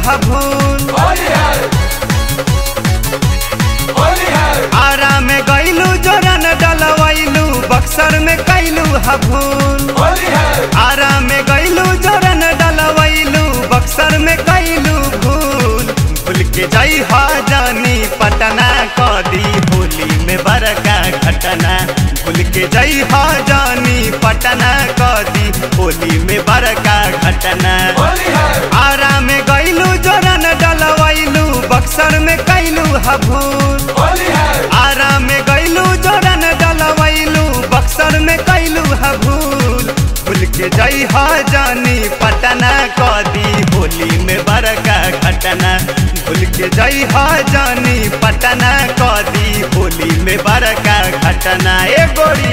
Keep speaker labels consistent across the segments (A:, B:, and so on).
A: ह भूल
B: होली है होली है
A: आरा में गईलू जोरन डलवैलू बक्सर में कैलू ह भूल
B: होली है
A: आरा में गईलू जोरन डलवैलू बक्सर में कैलू भूल भूल के जाई हा जानी पटना कदी होली में बड़का घटना भूल के जाई हा जानी पटना कदी होली में बड़का घटना
B: होली है
A: आरा में गईलू जोरन डलवैलू बक्सर में कैलू ह भूल
B: होली है
A: आरा में गईलू जोरन डलवैलू बक्सर में कैलू ह भूल भूल के जई ह जानी पटना कदी होली में बड़का घटना भूल के जई ह जानी पटना कदी होली में बड़का घटना ए गोरी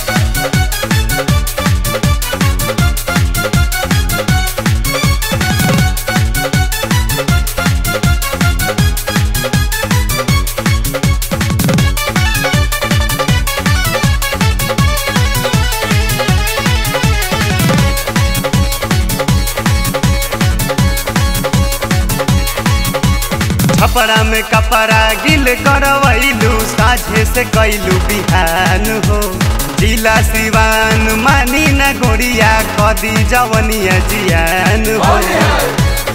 A: छपरा में कपड़ा गिल करवैलू साझे से कैलू बिहान हो जिला सिवान मानी न गोरिया कदी जवनिया जियान हो
B: होली है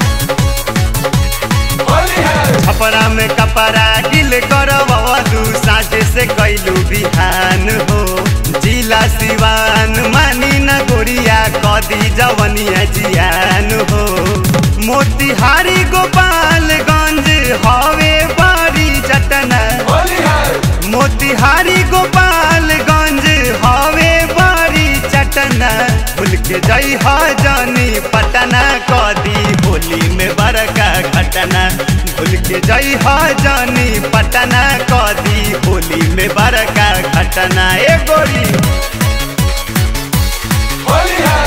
B: होली है
A: छपरा में कपड़ा गिल करवलू साझे से कैलू बिहान हो जिला सिवान मानी न गोरिया कदी जवनिया जियान हो मोतिहारी गोपालगंज हवे बड़ी चटना
B: होली है
A: मोतिहारी गोपालगंज हवे बड़ी चटना भूल के जई ह जानी पटना कदी होली में बड़का घटना भूल के जई ह जानी पटना कदी होली में बड़का घटना ए गोरी
B: होली है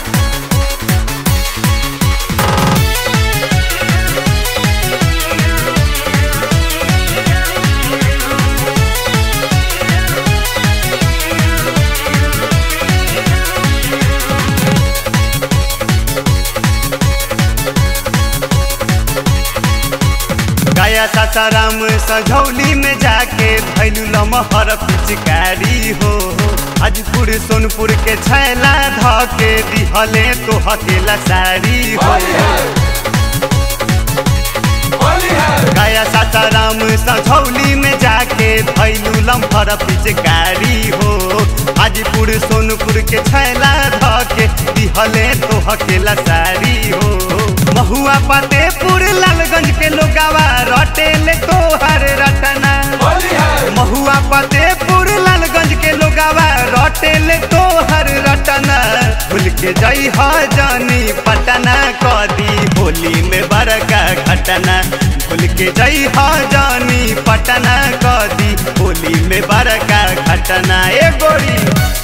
A: गया सासाराम सझौली में जाके भैलू लमहर पिचकारी हो हाजपुर सोनपुर के छैला धके दिहले तो हकेला साड़ी हो
B: होली है होली है
A: गया सासाराम सझौली में जाके भैलू लम्फर पिचकारी हो हाजीपुर सोनपुर के छैला धके दिहले तो हकेला साड़ी हो महुआ फतेहपुर लालगंज के लोगावा रटेले तोहर रटना
B: होली है
A: महुआ फतेहपुर लालगंज के लोगावा रटेले तोहर रटना भूल के जई ह जानी पटना कदी होली में बड़का घटना भूल के जई ह जानी पटना कदी होली में बड़का घटना ए गोरी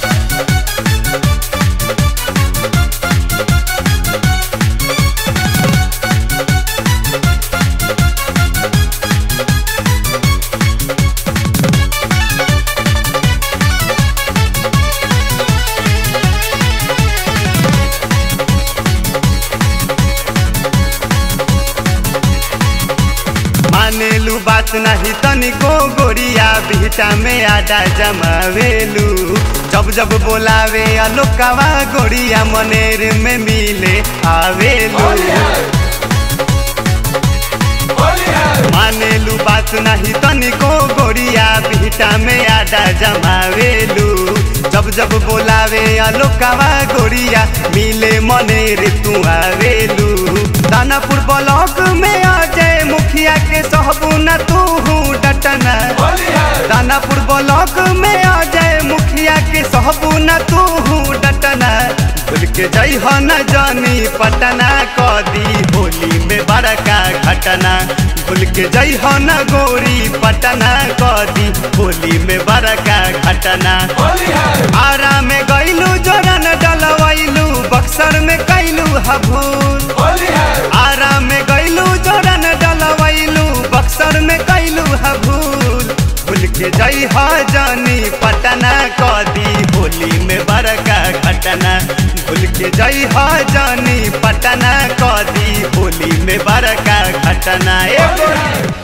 A: मानेलू बात नहीं तनिको गोरिया बिहटा में आडा जमावेलू जब जब बोलावे अलोकावा गोरिया मनेर में मिले आवेलू
B: होली है होली है
A: मानेलू बात नहीं तनिको गोरिया बिहटा में आडा जमावेलू जब जब बोलावे अलोकावा गोरिया मिले मनेर तू आवेलू दानापुर ब्लॉक में आ जाए मुखिया के सहबू न तू डटना
B: होली है
A: दानापुर ब्लॉक में आ जाए मुखिया के सहबू न तू डटना भूल के जई हो न जानी पटना कदी होली में बड़का घटना भूल के जई हो न गोरी पटना कदी होली में बड़का घटना
B: होली है
A: आरा में गईलू जोरन डलवैलू बक्सर में कैलू हभूल
B: होली है
A: आरा में गईलू जोरन डलवैलू बक्सर में कैलू हभूल भूल के जई ह जानी पटना कदी होली में बड़का घटना भूल के जाई हा जानी पटना कदी होली में बड़का घटना ए
B: होली है